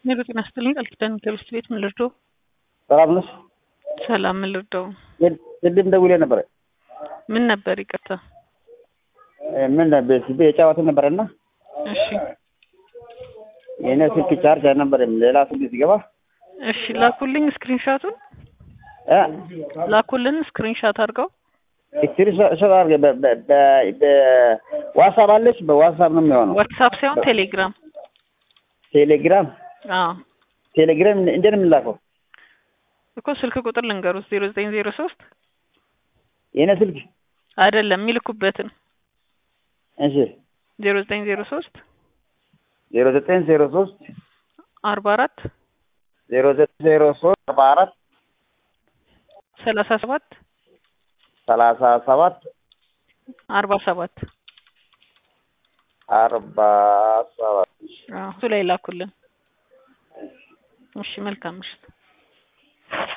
ሜሮ ጤና ይስጥልኝ። ቃል ኪዳን ከብስት ቤት ምን ልርዳው? ሰላም ነሽ? ሰላም ምን ልርዳው? ቅድም ደውሌ ነበረ። ምን ነበር? ይቅርታ። ምን በሲቢ የጫወተ ነበረና እሺ የእኔ ስልክ ቻርጅ አልነበረም። ሌላ ስልክ ሲገባ እሺ፣ ላኩልኝ ስክሪንሻቱን እ ላኩልን ስክሪንሻት አድርገው። ስክሪንሾት አድርገህ በ- በ- በ- በዋትሳፕ አለች። በዋትሳፕ ነው የሚሆነው። ዋትሳፕ ሳይሆን ቴሌግራም። ቴሌግራም አዎ ቴሌግራም እንዴት ነው የምላከው? እኮ ስልክ ቁጥር ልንገሩት ዜሮ ዘጠኝ ዜሮ ሶስት የእኔ ስልክ አይደለም የሚልኩበትን እሺ ዜሮ ዘጠኝ ዜሮ ሶስት ዜሮ ዘጠኝ ዜሮ ሶስት አርባ አራት ዜሮ ዘጠኝ ዜሮ ሶስት አርባ አራት ሰላሳ ሰባት ሰላሳ ሰባት አርባ ሰባት አርባ ሰባት እሱ ላይ ላኩልን። እሺ መልካም ምሽት።